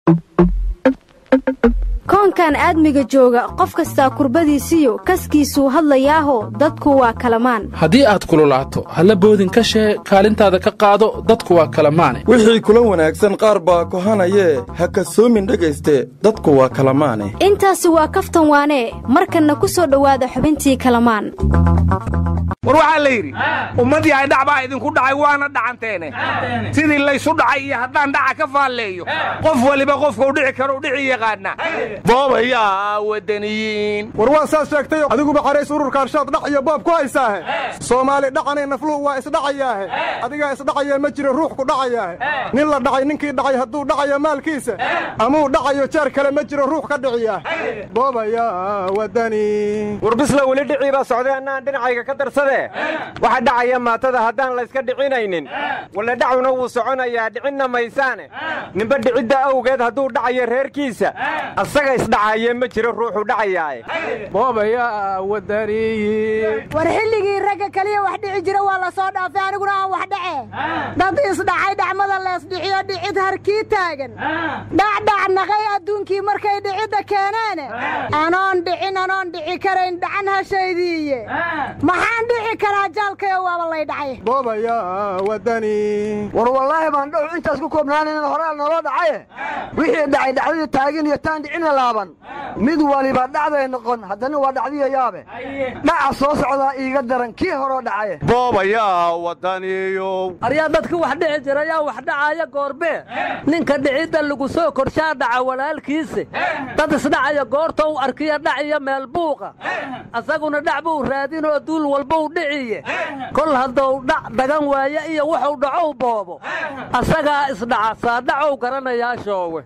koonkan aadmiga jooga qof kastaa kurbadiisiyo kaskiisuu hadlayaaho dadku waa kalamaan haddii aad kululaato halla boodin ka shee kaalintaada ka qaado dadku waa kalamaane wixii kula wanaagsan qaar baa kohanayee ha kasoomin dhegayste dadku waa kalamaane intaasi waa kaftan waanee markanna ku soo dhowaada xubintii kalamaan war waxaa la yidhi ummadii ay dhac baa idinku dhacay waana dhacanteene sidii laysu dhacay iyo haddaan dhaca ka faalleeyo qof waliba qofkuu dhici karou dhici yaqaana boobayaa wadaniyiin war waa saas sheegtay adiguba qarays ururka arshaad dhac iyo boob ku haysaahe soomaali dhaqanay nafluhu waa isdhacayaahe adigaa isdhacaya ma jiro ruux ku dhacayaahe nin la dhacay ninkii dhacay hadduu dhacayo maalkiisa amuu dhacayo jeer kale ma jiro ruux ka dhiciyaah boobayaa wadani war bisla weli dhicii baa socday annaan dhinacayga ka darsadee waxa dhacaya maatada haddaan layska dhicinaynin walla dhacuna wuu soconayaa dhicinna maysaane ninba dhicidda awgeed hadduu dhacayo reerkiisa asaga isdhacaye ma jiro ruuxu dhacayaae boobayaa wadaniyi war xilligii ragga keliya wax dhici jira waa la soo dhaafay aniguna aan wax dhace dad isdhacay dhacmada leesdhiciyo dhicid harkii taagan dhacdhac naqay adduunkii markay dhicidda keeneene anoon dhicin anoon dhici karayn dhacan hashaydiiye maxaan dhici karaa jaalkayo waaba lay dhacay boobayaa wadani war wallaahi baan dhow intaas ku koobnaanan horaa naloo dhacaye wixii dhacay dhacdadii taagin iyo taan dhicina laaban mid waliba dhacday noqon haddana waa dhacdiya yaabe dhaca soo socdaa iiga daran kii horoo dhacaye boobayaa wadaniyow aryaa dadka wax dhici jira yaa wax dhacaaya goorbee ninka dhicidda lagu soo korshaa dhaca walaalkiise dad isdhacaya goorta u arkiya dhaciya meel buuqa asaguna dhac buu raadinoo duul walbuu dhiciye kol hadduu dhac dagan waaye iyo wuxuu dhacow boobo asagaa isdhaca saadhacow garanayaa shoowe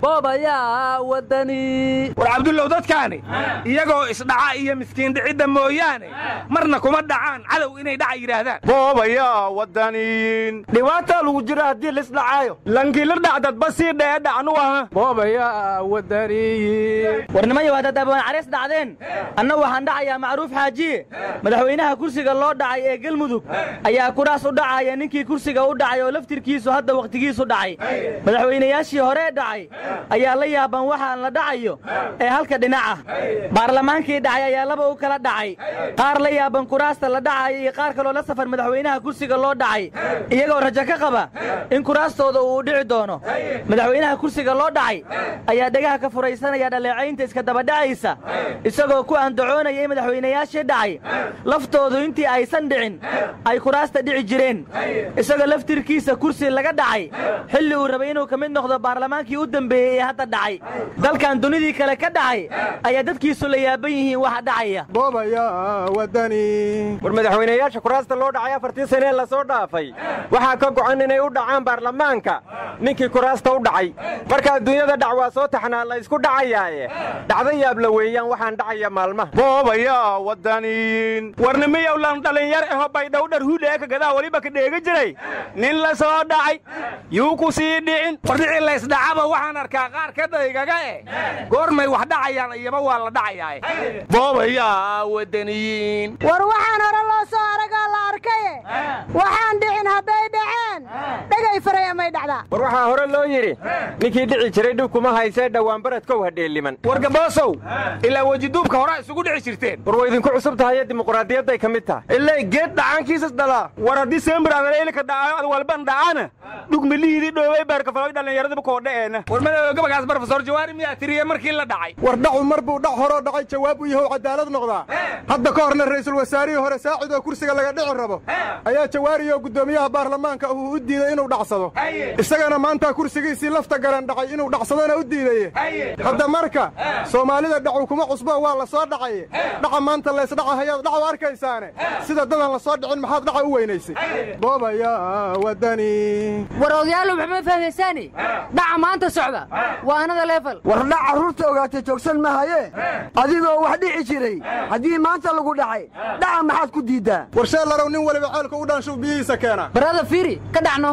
boobayaa wadani war cabdullow dadkaani iyagoo isdhaca iyo miskiin dhicidda mooyaane marna kuma dhacaan cadow inay dhaca yidhaahdaan boobayaa wadaniyiin dhibaataa lagu jiro haddii laisdhacaayo lankiila dhacdadba sii dhee dhacnu aha boobayaa wadaniyi warnimayo haddaad abaan careys dhacdeen anna waxaan dhacayaa macruuf xaajiye madaxweynaha kursiga loo dhacay ee gelmudug ayaa kuraas u dhacaya ninkii kursiga u dhacay oo laftirkiisu hadda wakhtigiisu dhacay madaxweynayaashii horee dhacay ayaa la yaaban waxaan la dhacayo ee halka dhinaca baarlamaankii dhacay ayaa laba u kala dhacay qaar la yaaban kuraasta la dhacayo iyo qaar kaloo la safar madaxweynaha kursiga loo dhacay iyagoo rajo ka qaba in kuraastooda uu dhici doono madaxweynaha kursiga loo dhacay ayaa dhegaha ka furaysanaya dhaleecaynta iska dabadhacaysa isagoo ku andacoonaya in madaxweynayaashii dhacay laftoodu intii aysan dhicin ay kuraasta dhici jireen isagoo laftirkiisa kursi laga dhacay xilli uu rabay inuu ka mid noqdo baarlamaankii u dambeeyey ee hadda dhacay dalkan dunidii kale ka dhacay ayaa dadkiisu la yaaban yihiin waxa dhacaya boobayaa wadani war madaxweynayaasha kuraasta loo dhacay afartii sanee lasoo dhaafay waxaa ka go'an inay u dhacaan baarlamaanka ninkii kuraasta u dhacay marka adduunyada dhac waa soo taxnaa la isku dhacayaaye dhacda yaabla weeyaan waxaan dhacaya maalmaha boobayaa wadaniyiin warnimiyow lan dhalinyar aho baydhowdhar hudheeka gadaa weliba ka dheega jiray nin la soo dhacay yuu ku sii dhicin war dhicii laysdhacaba waxaan arkaa qaar ka daygaga eh goormay wax dhacayaan iyaba waa la dhacayaa boobayaa wadaniyiin war waxaan hore loo soo aragoo la arkaye waxaan dhicin hadday dhaceen dhegay faraya may dhacdaa war waxaa hore loo yidhi ninkii dhici jiray dhib kuma haysee dhowaan baradkow hadheeliman war gaboosow ilaa wejiduubka horaa isugu dhici jirteen war way idinku cusub tahaye dimuquraadiyadday ka mid tahay ilay geed dhacaankiisas dhalaa war haddii seembiraadaleylika dhacaayo ad walban dhacana dhugmilihiidii dhoobay baarkafaloy dhallinyaradaba koodha'eena war madooga gabagaas barofesor jawaari miyaa tiriye markii la dhacay war dhacu mar buu dhac horoo dhacay jawaab u yahow cadaalad noqdaa hadda ka horna ra'iisul wasaarihii hore saacid oo kursiga laga dhici rabo ayaa jawaari oo guddoomiyaha baarlamaanka uu u diiday inuu dhacsado isagana maanta kursigiisii lafta garan dhacay inuu dhacsadona u diidaye hadda marka soomaalida dhacu kuma cusbo waa la soo dhacaye dhaca maanta laysdhaca hayaad dhacu arkaysaane sida dadan la soo dhicin maxaad dhaca u weynaysay boobayaa wadani war odayaalu maxma fahmaysaani dhaca maanta socda waa anada leefal war dhac carruurta ogaatay joogsan mahaye adigoo wax dhici jiray haddii maanta lagu dhacay dhaca maxaad ku diiddaa war sheellarow nin waliba ceelka u dhaanshuw biyihiisa keena barada fiiri ka dhacno wareer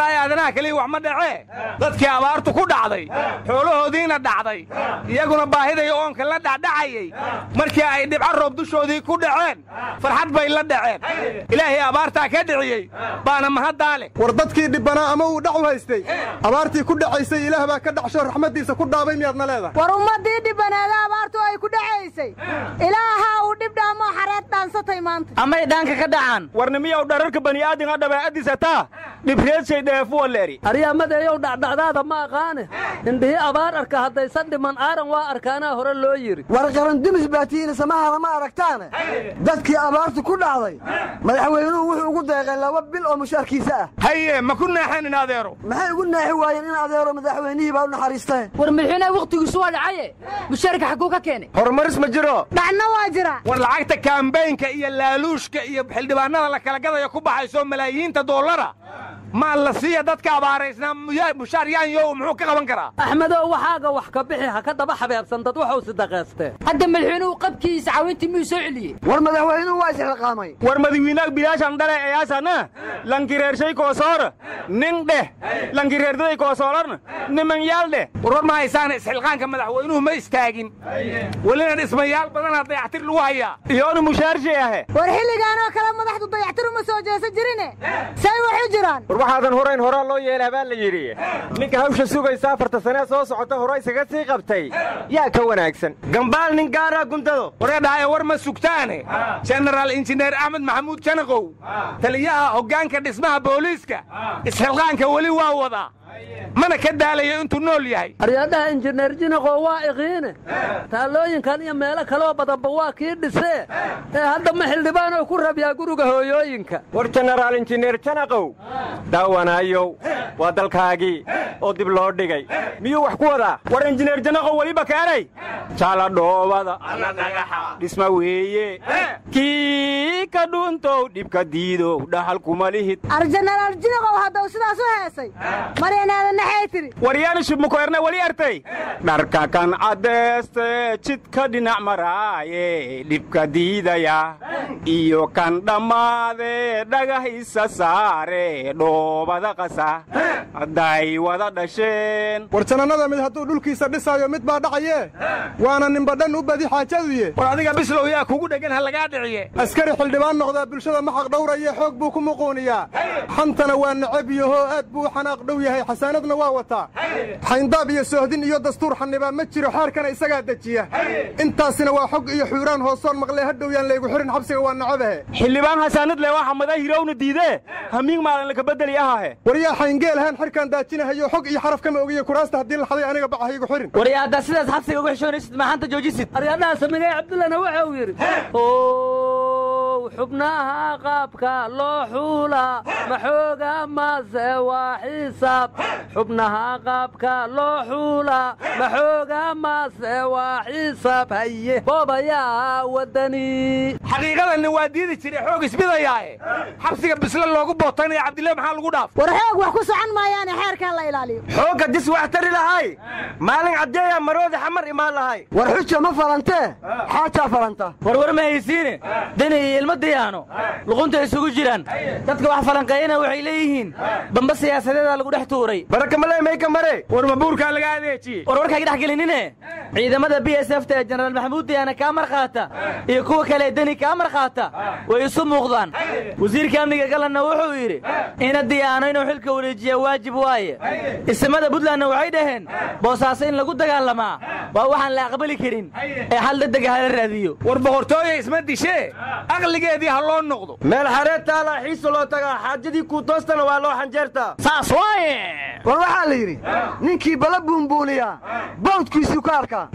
wallaahi aadanaha keliya wax ma dhacee dadkii abaartu ku dhacday xoolahoodiina dhacday iyaguna baahiday oonka la dhacdhacayay markii ay dhibco roob dushoodii ku dhaceen farxad bay la dhaceen ilaahay abaartaa ka dhiciyey baana mahaddaa leh war dadkii dhibbanaa ama uu dhac u haystay abaartii ku dhacaysay ilaah baa ka dhacsho raxmaddiisa ku dhaabay miyaadna leedahay war ummaddii dhibbaneeda abaartu ay ku dhacaysay ilaahaa uu dhib dhaamoo xareed dhaansatay maanta amay dhaanka ka dhacaan warnimiyow dhararka bani'aadinga dhabeecadisataa dhibreedshay dheefuwaleeri aryamadeeyow dhacdhacdaada ma aqaane indhihii abaar arka haddaysan dhiman aaran waa arkaanaa hore loo yidhi war qarandimis baatiina samahada ma aragtaane dadkii abaartu ku dhacday madaxweynuhu wuxuu ugu deeqay laba bil oo mushaarkiisa ah haye ma ku naaxanin adeero maxay ugu naaxi waayeen in adeero madaxweynihii baa u naxariisteen war madaxweynaha wakhtigiisu waa dhacaye mushaarka xagguu ka keenay horumaris ma jiro dhacna waa jira war lacagta kaambaynka iyo laaluushka iyo xildhibaanada la kala gadaya ku baxayso malaayiinta dollara maa la siiya dadka abaaraysnaa mushaar yaanyo muxuu ka qaban karaa axmedow waxaaga wax ka bixi ha ka daba xabeebsan dad waxuu sidaqaystee hadda madaxweynuhu qabkiisa caawintii miyuu soo celiyey war madaxweynuhu waa isxilqaamay war madawiinaag bilaashan dhale eyaasana lankireershay koosoora nin dheh lankireerdaday koosoorarna nimanyaal dheh war war ma haysaana isxilqaanka madaxweynuhu ma istaagin welina dhismayaal badanaa dayactir lagu hayaa iyoona mushaarshay ahe war xilligaanoo kale madaxdu dayactir uma soo jeesa jirine say waxu jiraan war waxaadan horayn horaa loo yeelaa baa la yidhi ninka hawsha sugaysa afarta sanee soo socota hore isaga sii qabtay yaa ka wanaagsan gambaal nin gaaraa guntado waree dhahaye war ma sugtaane jenaraal injineer axmed maxamuud janaqow taliyaha hoggaanka dhismaha booliiska isxilqaanka weli waa wadaa mana ka daalayo intuu nool yahay aryadhaha injineer jinaqoo waa iqiine taallooyinkan iyo meelo kaloo badanba waa kii dhisee ee hadda ma xildhibaanoo ku rabyaa guriga hooyooyinka war jenaraal injineer janaqow daawanayow waa dalkaagii oo dib loo dhigay miyuu wax ku wadaa war injineer janaqow weliba keenay jaala dhoobada dhisma weeye kii ka dhuntow dhibka diidow dhaxal kuma lihid arjenaraal jinaqow haddau sidaas u heesay maryanaadan naxay tidhi waryaana shibmukoerne weli artay dharka kan caddeeste jidka dhinac maraaye dhibka diidaya iyo kan dhammaade dhagah isa saare dhoobada qasa hadday wada dhasheen war janannada mid hadduu dhulkiisa dhisaayo mid baa dhacayee waana ninbadhan u badi xaajaduye war adiga bislow yaa kugu dheggan ha lagaa dhiciye askari xildhibaan noqdaa bulshada ma xaqdhawraye xoog buu ku muquuniyaa xantana waa necab yahoo aad buu u xanaaq dhow yahay xasaanadna waa wataa xayndaab iyo soohdin iyo dastuur xanibaa ma jiro xeerkana isagaa dejiya intaasina waa xog iyo xuuraan hoosoon maqlee hadhow yaan laygu xirin xabsiga waa nacabahe xildhibaan hasaanad le waa xamadaa hirowna diidee hamiig maalin laka bedeli ahahe war yaa xayngeelahaan xirkaan daajinahayo xog iyo xaraf kama ogiye kuraasta haddii la xaday aniga baca haygu xirin waryaa haddaa sidaas xabsiga uga xishoonaysid maxaanta joojisid aryadhaha samigay cabdullana waxa uu yidhi ow xubnaha qaabka loo xuula maxooga mase waa xisaab xubnaha qaabka loo xuula maxooga mase waa xisaab haye boobayaa wadani xaqiiqadanna waa diidi jire xoog isbidayaae xabsiga bisle loogu bootanaya cabdille maxaa lagu dhaaf war xoog wax ku socon maayaane xeerkaa la ilaaliyo xoogga dis wax tari lahay maalin caddeeyaa maroodi xamar imaan lahay war xuja ma falantee xaajaa falanta warwar ma haysiine deni iyo ilmo diyaano luqunta isugu jiraan dadka wax falanqeeyana waxay leeyihiin bamba siyaasadeeda lagu dhex tuuray barakamale mayka mare war mabuurkaa laga adeejiyey war warkayga dhex gelinine ciidamada b s f ta ee jenaraal maxamuud diyaana kaa mar qaata iyo kuwa kale deni kaa mar qaata way isu muuqdaan wasiirka amniga galanna wuxuu yidhi ina diyaano inuu xilka wareejiya waajib waaye isimada buntlandna waxay dhaheen boosaaso in lagu dagaalamaa waa waxaan la aqbali karin ee hal dadega hala raadiyo war boqortooya isma dishee aqligeedii ha loo noqdo meel xareed taalaa xiisa loo tagaa xaajadii kuu toostana waa loo xanjeertaa saas waaye war waxaa la yidhi ninkii bala buunbuuniyaa bawdkiisuu ka arkaa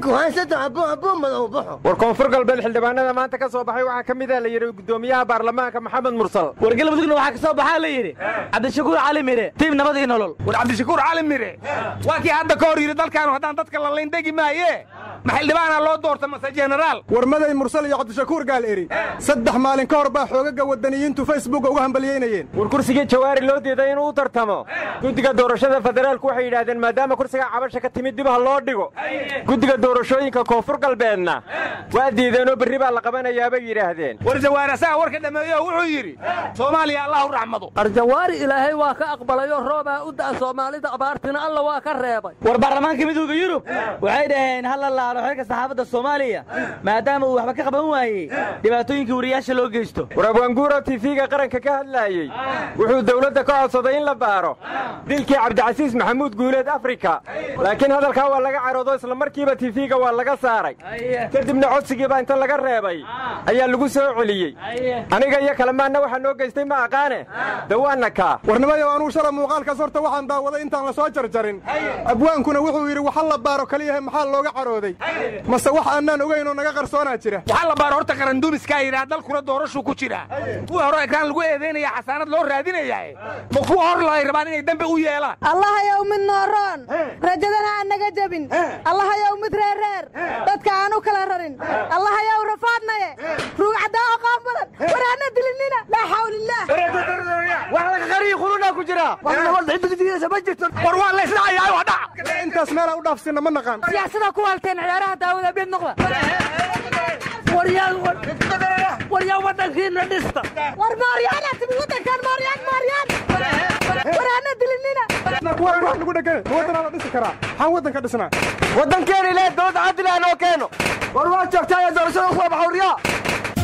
war koonfur galbeed xildhibaanada maanta ka soo baxay waxaa ka mida la yidhi guddoomiyaha baarlamaanka maxamed mursal war galmudugna waxaa ka soo baxaa la yidhi cabdishakuur cali mire tiib nabad iyo nolol war cabdishakuur cali mire waa kii hadda ka hor yidhi dalkaanu haddaan dadka la layndegi maaye ma xildhibaanaa loo doorta mase jenaraal warmaday mursal iyo cabdishakuur gaal eri saddex maalin ka hor baa xoogaga waddaniyiintu facebooka uga hambalyeynayeen war kursigii jawaari loo diiday inuu u tartamo guddiga doorashada federaalku waxay yidhaahdeen maadaama kursiga cabasha ka timid dib ha loo dhigo guddiga doorashooyinka koonfur galbeedna waa diideenoo berri baa la qabanayaa bay yidhaahdeen war jawaarasaha warka dhammeeyo wuxuu yidhi soomaaliya allah u raxmado arjawaari ilaahay waa ka aqbalayoo roobaa u da'a soomaalida abaartina alla waa ka reebay war baarlamaanka midowda yurub waxay dhaheen ha la laalo xilka saxaafadda soomaaliya maadaama uu waxba ka qaban waayey dhibaatooyinkii wariyaasha loo geysto war abwaanguuro tiifiga qaranka ka hadlaayey wuxuu dowladda ka codsaday in la baaro dilkii cabdicasiis maxamuud guuleed afrika laakiin hadalkaa waa laga caroodo isla markiiba tiifiga waa laga saaray kadibna codsigiibaa inta laga reebay ayaa lagu soo celiyey aniga iyo kalemaanna waxaa noo geystay ma aqaane dawaanna kaa warnimayow anuu shala muuqaalkaas horta waxaan daawaday intaan la soo jarjarin abwaankuna wuxuu yidhi waxa la baaro kaliyahe maxaa looga carooday mase wax aanaan ogaynoo naga qarsoonaa jira waxaa la baaro horta qarandumiskaa yidhaa dalkuna doorashuu ku jira kuwa hore ekraan lagu eedaynaya xasaanad loo raadinayaa ma kuwa hor laay rabaan inay dambe u yeelaan allahayow mid nooroon rajadana aan naga jebin allahayow mid reerreer dadka aan u kala rarin allahayow rafaadnaye ruugcaddaa oo qaab badan waraana dilinina laa xawlillaah wax laga qariyi qurunaa ku jira war waa la isdhacayaa waa dhac intaas meelaa u dhaafsinna ma naqaan siyaasada ku halteen ciyaaraha daawada mid noqda waryaa waddankiina dhista war mooryaana timid waddankan mooryaan mooryaan waraana dilinina wax nagu dhegane ma waddanaa la dhisi karaa maxaan waddanka dhisnaa waddankeena ilaahay dowladda cadil ah noo keeno war waa joogtaa ee doorashada usoo baxa waryaa